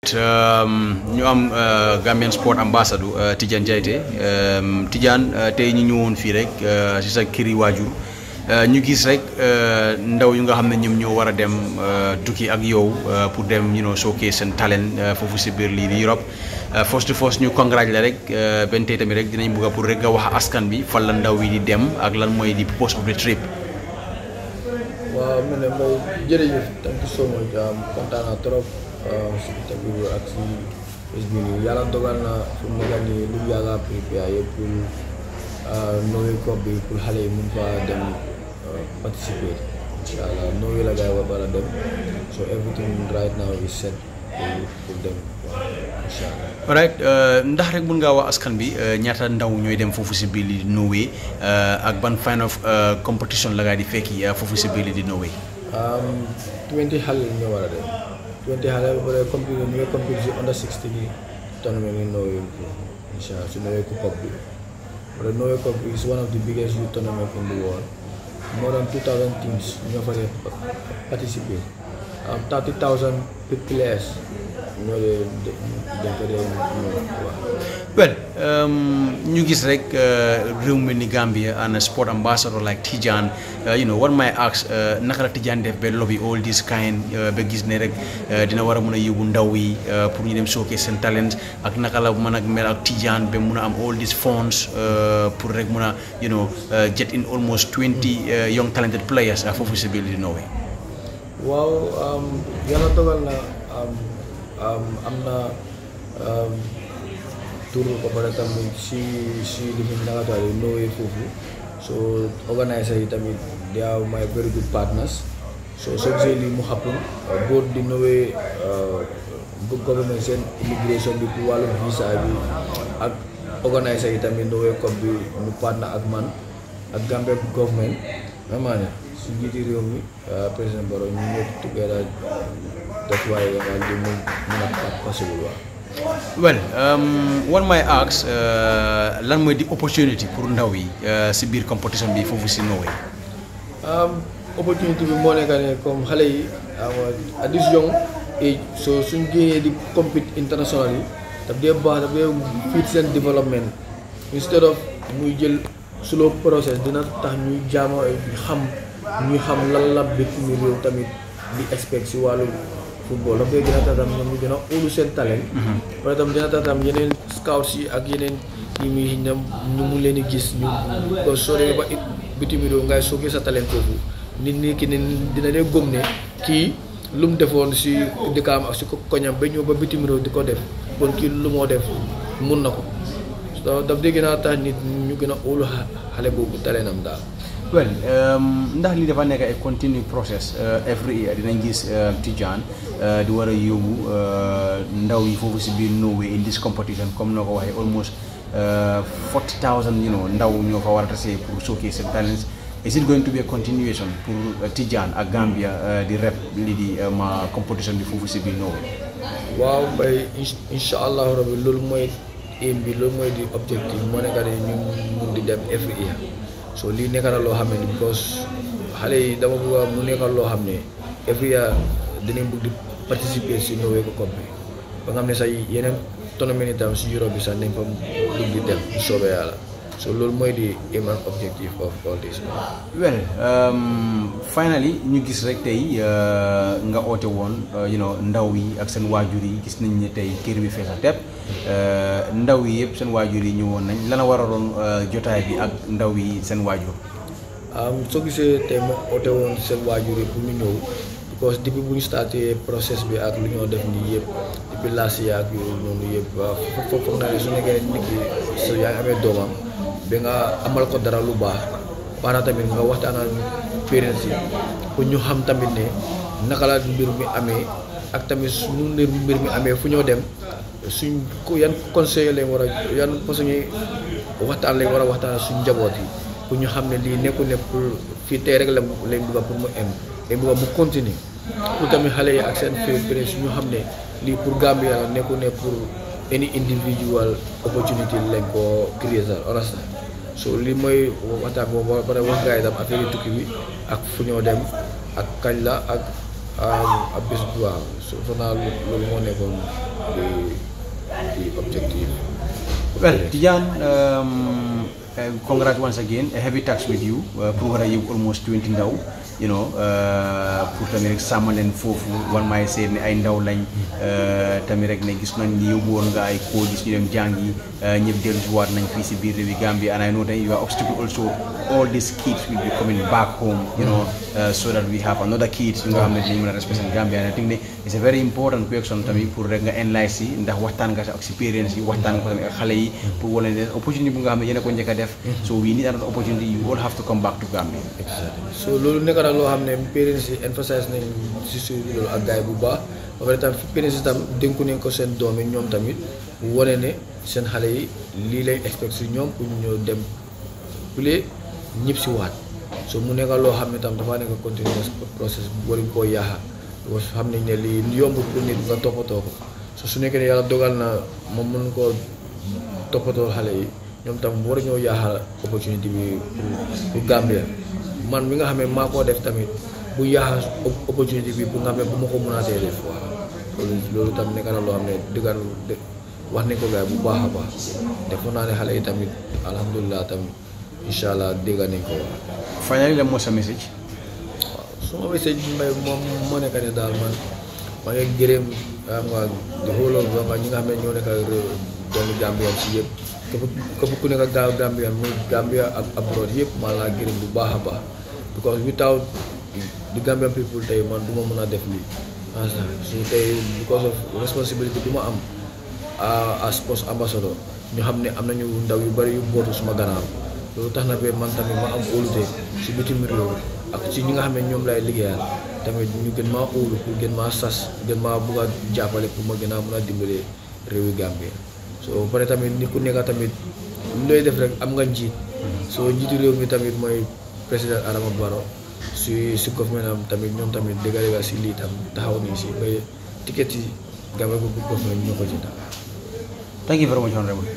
ñu am Gambian Sport Ambassador Tidiane Jaité Tidiane tey ñu ñëwoon fii rek si sa këri waajur ñu gis rek ndaw yu nga xam ne ñoom ñoo war a dem tukki ak yow pour dem you know showcase seen talent foofu si biir lii di Europe first to first ñu congrats la rek benn tey tamit rek dinañ bëgg pour rek nga wax askan bi fan la ndaw yi di dem ak lan mooy di purpose of the trip. waaw mu ne mooy jërëjëf thank you so much kontaan naa trop si interview ak si bés bi nii yàlla dogal na fu mu nekk nii lu yàgg a prépare yëpp pour Norway Cup bi pour xale yi mun fa dem participer incha allah Norway la gars yi war a dem so everything right now is set pour pour dem incha allah. alright ndax rek mun ngaa wax askan bi ñaata ndaw ñooy dem foofu si biir li di Norway ak ban kind of competition la gaa di fekki foofu si biir li di Norway. 20 xale ñoo war a dem 20 xale ba pare compété ñu ngi compété si under 16 yi tournament yi Norway incha allah si Norway Cup bi wala Norway Cup is one of the biggest youth tournament in the world more than 2000 teams ñoo fa dee participer 30000 players ñoo dee dañ ko dee waaw. well ñu gis rek réew mi ni Gambia and a sport ambassador like Tidiane you know what may ask naka la Tidiane def ba lobby all this kind ba gis ne rek dina war a mën a yóbbu ndaw yi pour ñu dem showcase seen talent ak naka la mën a mel ak Tidiane ba mun a am all these funds pour rek mun a you know get in almost 20 young talented players foofu si biir di Norway. waaw yàlla dogal na am na. tour ba pare tamit si si li mu naka daal Norway foofu so organiser yi tamit they are my very good partners so soo gisee lii mu happen both di Norway government seen immigration bi pour wàllum visa bi ak organiser yi tamit Norway Cup bi mu partner ak man ak Gambia government vraiment ne si jiiti réew mi président Barrow ñu ñëpp together def waaye daal di mu mun a possible waaw well one may ask lan mooy di opportunity pour ndaw yi si biir competition bi foofu si Norway. opportunity bi moo nekk ne comme xale yi at this young age so suñ génnee di compete international yi daf dee baax daf dee fit seen développement instead of muy jël slow process dina tax ñuy jaama xam ñuy xam lan la bitim réew tamit di expect si wàllu football daf koy gën a tax tam ñoom ñu gën a óolu seen talent. wala tam dina tax tam yeneen scouts yi ak yeneen ñi muy ñu mun leen di gis ñu ko soo demee ba it bitim réew ngay sookee sa talent foofu nit ñi ki ne dina dee gëm ne kii lu mu defoon si dëkkaam ak si ko koñam ba ñëw ba bitim réew di ko def kon kii lu moo def mun na ko daf dee gën a tax nit ñu gën a óolu xale boobu talentam daal. well ndax li dafa nekk ay continue process every year dinañ gis Tidiane di war a yóbbu ndaw yi foofu si biir Norway in this competition comme noo ko waxee almost forty thousand you know ndaw ñoo fa war a tase pour showcase seen talents is it going to be a continuation pour Tidiane ak Gambia di rep li di ma competition bi foofu si biir Norway waaw bay incha allahu rabbi loolu mooy aim bi loolu mooy di objectif moo nekk ne ñu mun di dem every year so lii nekk na loo xam ne because xale yi dama bëgg mu nekk loo xam ne every year dinañ bëgg di participer si Norway Cup bi ba nga xam ne sax yeneen tournament itam si Europe bi sax nañ fa bëgg di dem bu soobee yàlla so loolu mooy di aim and objective of all this well finally ñu gis rek tey nga oote woon you know ndaw yi ak seen waajur yi gis nañ ne tey kër bi fees a tepp ndaw yi yëpp seen waajur yi ñëwoon nañ lana waraloon jotaay bi ak ndaw yi seen waajur soo gisee tey ma oote woon seen waajur yi pour ñu ñëw because depuis bu ñu starté process bi ak lu ñoo def nii yëpp depuis last year ak yooyu noonu yëpp waaw foofu foog naa ne su nekkee nit ki su yaa ngi amee doomam ba nga amal ko dara lu baax baax na tamit nga waxtaan ak parents yi pour ñu xam tamit ne naka la mbir mi amee ak tamit suñu mbir mi amee fu ñoo dem suñ ko yan conseil lañ war a yan façon waxtaan lañ war a waxtaan suñ njaboot yi pour ñu xam ne lii nekkul ne pour fii tey rek la lañ bëgg pour mu em lañ bëgg mu continuer pour tamit xale yi ak seen parents ñu xam ne lii pour Gambia la nekkul ne pour any individual opportunity lañ ko créer sax honest so lii mooy waxtaan boobu ba pare wax gars yi tam affaire yi tukki bi ak fu ñoo dem ak kañ la ak ak bés bu waaw so fanaa loolu moo nekkoon the the objective. Well, Tijan, um, uh, congrats once again. A heavy tax with you. Uh, pour you almost 20 now. You know, uh, pour tamit rek sàmm leen foofu wan maay seet ne ay ndaw lañ tamit rek ne gis nañ ni yóbbu woon nga ay koo gis ñu dem jàngi ñëpp dellu si waat nañ fii si biir réewi Gambia and I know that you are obstacle also all these kids will be coming back home you know uh, so that we have another kids yu nga xam ne dinañ mën a represent Gambia and I think ne it's a very important question tamit pour rek nga enlighten si ndax waxtaan nga sa experience yi waxtaan nga ko tamit ak xale yi pour wala ne opportunity bu nga xam ne yéen a ko njëkk a def so we need another opportunity you all have to come back to Gambia Exactly. so loolu nekk na loo xam ne parents yi emphasize nañ si suuf loolu ak gars yi bu baax ba pare tam parents yi tam dénku nañ ko seen doom yi ñoom tamit wane ne seen xale yi lii lay expect si ñoom pour ñu ñëw dem play ñëpp si waat so mu nekk loo xam ne tam dafa nekk continuous process waruñ koo yaaxa parce que xam nañ ne lii yomb pour nit nga toppatoo ko so su nekkee ne yàlla dogal na moom mën koo toppatoo xale yi ñoom tam war ñoo yaaxal opportunité bi pour pour Gambia man mi nga xam ne maa koo def tamit bu yaaxal opportunité bi pour nga xam ne bu ma ko mënaatee def waaw loolu loolu tam nekk na loo xam ne dëggan wax nañ ko gaay bu baax a baax defoon naa ne xale yi tamit alhamdulilah tamit incha allah dégg nañ ko waaw. finally lan moo sa message waaw suma message bi may moom moo nekk ne daal man maa ngi gërëm xam nga di xoolal ba nga ñi nga xam ne ñoo nekk ak doomu Gambien si yëpp képp képp ku nekk ak Gambien muy Gambia ak abroad yëpp maa laa gërëm bu baax a baax because without the Gambian people tey man du ma mën a def lii su tey because of responsibility bi ma am as post ambassador ñu xam ne am nañu ndaw yu bari yu bootu suma gannaaw loolu tax na ba man tamit ma am óolute si bitim réew ak ci ñi nga xam ne ñoom lay liggéeyal tamit ñu gën maa óolu pour gën maa sas gën maa bugg a jàppale pour ma gën a mën a dimbale réewi Gambie so ba pare tamit ni ku nekk tamit lu lay def rek am nga njiit soo njiitu réew mi tamit mooy président Adama Barrow si si government am tamit ñoom tamit dëgga dëgga si lii tam taxaw nii si ba ticket yi Gambia ko government ñoo ko jënd thank you very much honorable